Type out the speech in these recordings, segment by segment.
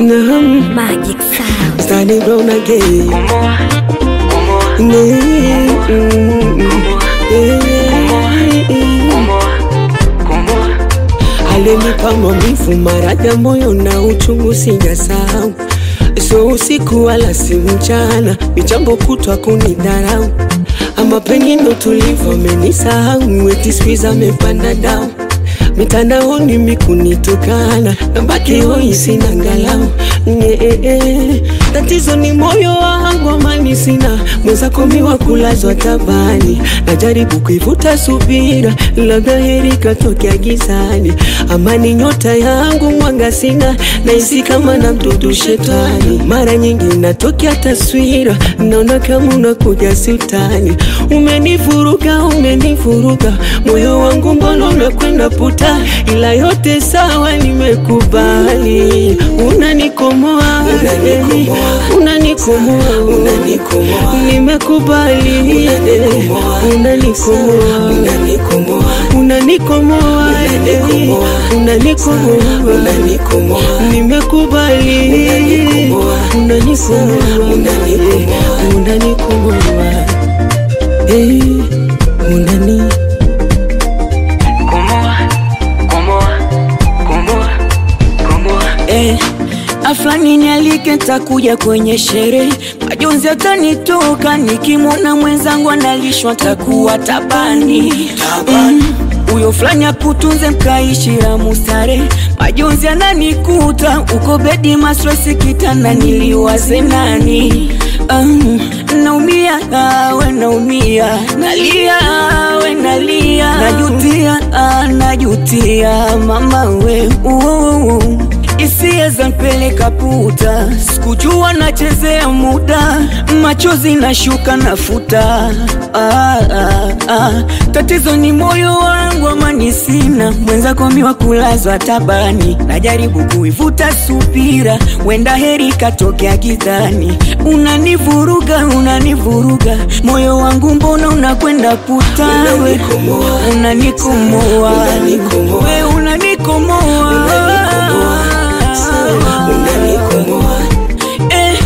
Naam, Magic Sound. Stanley Brown again. Nee, mm, eh. Alinipa maumivu maraja moyo na uchungu sijasahau, so usiku wala si mchana, ni jambo kutwa kunidharau, ama pengine utulivu amenisahau, eti squeeze amepanda dau mitandaoni mikunitukana, nabaki hoi sina ngalau Nye, eh, eh. Tatizo ni moyo wangu, amani sina mwenzako miwa kulazwa tabani, najaribu kuivuta subira, labda heri katokea gizani. Amani nyota yangu mwanga sina, nahisi kama na mdudu shetani. Mara nyingi natokea taswira, naona kama unakuja sultani. Umenivuruga, umenivuruga moyo wangu, mbona unakwenda puta, ila yote sawa, nimekubali. Unanikomoa, unanikomoa, nimekubali. Unanikomoa, unanikomoa, unanikomoa, nimekubali. Unanikomoa, unanikomoa, eh, unani Eh, aflani nialike takuja kwenye sherehe, majonzi atanitoka nikimwona mwenzangu analishwa takuwa tabani Mm, huyo fulani akutunze mkaishi ya mustare, majonzi ananikuta uko bedi maswesi kitanda niliwaze nani um, naumia we naumia nalia we nalia najutia ah, najutia mama we uh, Hisia za mpeleka puta, sikujua nachezea muda, machozi nashuka nafuta. Ah, ah, ah. Tatizo ni moyo wangu, amani sina, mwenzako miwa kulazwa tabani, najaribu kuivuta subira, wenda heri katokea gizani. Unanivuruga, unanivuruga moyo wangu, mbona unakwenda puta? We unanikomoa, we unanikomoa Eh,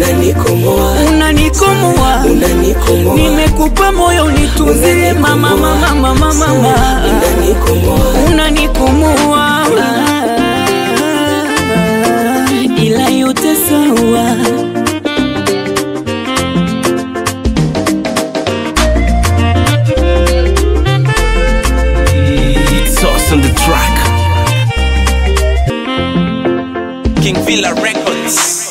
unanikomoa nimekupa moyo nitunzie mama mama mama mama unanikomoa ila yote sawa It's us on the track. King Villa Records.